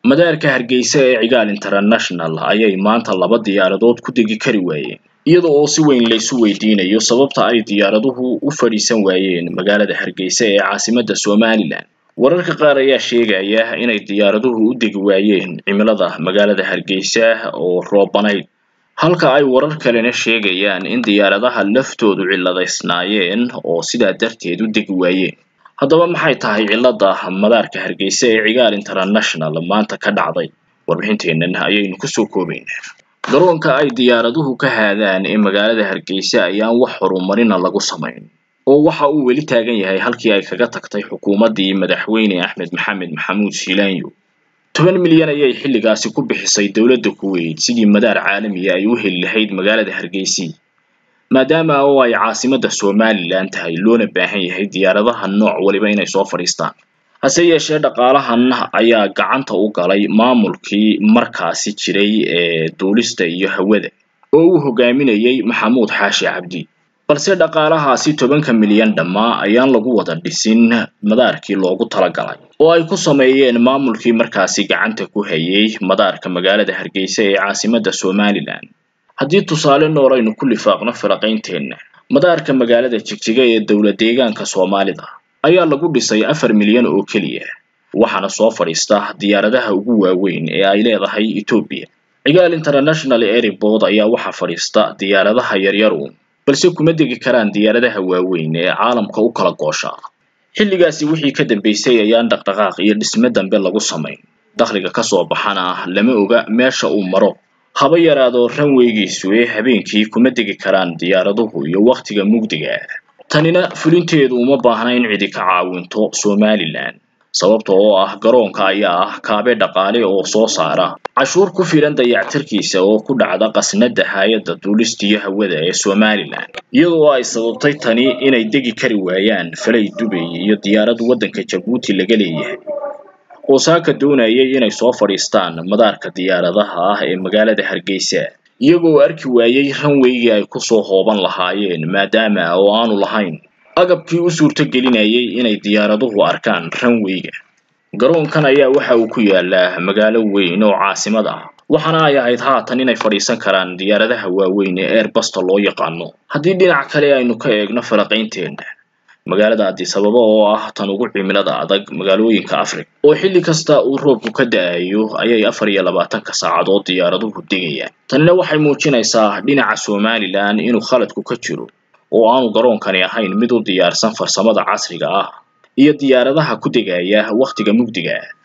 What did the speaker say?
madaarka hargeysa ee cigaal international ayay maanta laba diyaaradood ku degi kari waayeen iyada oo si weyn laysu weydiinayo sababta ay diyaaraduhu u fadhiisan waayeen magaalada hargeysa ee caasimadda somalilan wararka qaar ayaa sheegaya inay diyaaraduhu u degi waayeen cimilada magaalada hargeysa oo roobanayd halka ay warar kalena sheegayaan in diyaaradaha laftoodu cilladaysnaayeen oo sidaa darteed u degi waayeen haddaba maxay tahay cilladda madaarka hargeysa ee cigaal international maanta ka dhacday warbixinteennan ayaynu kusoo koobaynaa garoonka ay diyaaraduhu ka haadaan ee magaalada hargeysa ayaan wax horumarina lagu samayn oo waxa uu weli taagan yahay halkii ay kaga tagtay xukuumaddii madaxweyne axmed maxamed maxamuud shiilaanyo toban milyan ayay xilligaasi ku bixisay dowladda kuweyt sidii madaar caalamiya ay u heli lahayd magaalada hargeysi maadaama oo ay caasimadda somalilan tahay loona baahan yahay diyaaradaha nooc waliba inay soo fadhiistaan hase yeeshee dhaqaalahan ayaa gacanta u galay maamulkii markaasi jiray ee duulista iyo hawada oo uu hogaaminayay maxamuud xaashi cabdi balse dhaqaalahaasi tobanka milyan dhammaa ayaan lagu wada dhisin madaarkii loogu talagalay oo ay ku sameeyeen maamulkii markaasi gacanta ku hayay madaarka magaalada hargeysa ee caasimadda somalilan haddii tusaale nool aynu ku lifaaqno firaqaynteenna madaarka magaalada jigjiga ee dowla deegaanka soomaalida ayaa lagu dhisay afar milyan oo keliya waxaana soo fadhiista diyaaradaha ugu waaweyn ee ay leedahay etoobiya cigaal international airport ayaa waxaa fadhiista diyaaradaha yaryaru balse kuma degi karaan diyaaradaha waaweyn ee caalamka u kala goosha xilligaasi wixii ka dambeysay ayaan dhaqdhaqaaq iyo dhisme dambe lagu samayn dakhliga kasoo baxana lama oga meesha uu maro haba yaraado ranweygiisu ee habeenkii kuma degi karaan diyaaraduhu iyo wakhtiga mugdiga tanina fulinteedu uma baahna in cidi ka caawinto somalilan sababta oo ah garoonka ayaa ah kaabe dhaqaale oo soo saara cashuur ku filan dayactirkiisa oo ku dhacda qasnada hay-adda duulistiyo hawada ee somalilan iyadoo ay sababtay tani inay degi kari waayaan falay dubay iyo diyaarad waddanka jabuuti laga leeyahay oo saaka doonayay inay soo fadhiistaan madaarka diyaaradaha ah ee magaalada hargeysa iyagoo arki waayey ranweygii ay kusoo hooban lahaayeen maadaama oo aanu lahayn agabkii u suurto gelinayay inay diyaaraduhu arkaan ranweyga garoonkan ayaa waxa uu ku yaalaa magaalo weyn oo caasimad ah waxaana ay ahayd haatan inay fadhiisan karaan diyaaradaha waaweyn ee airbasta loo yaqaano haddii dhinac kale aynu ka eegno falaqaynteenna magaalada addis ababa oo ah tan ugu cimilada adag magaalooyinka africa oo xilli kasta uu roobku ka da-ayo ayay afar iyo labaatanka saacadood diyaaraduhu degayaan tanina waxay muujinaysaa dhinaca somalilan inuu khaladku ka jiro oo aanu garoonkani ahayn mid u diyaarsan farsamada casriga ah iyo diyaaradaha ku degaya wakhtiga mugdiga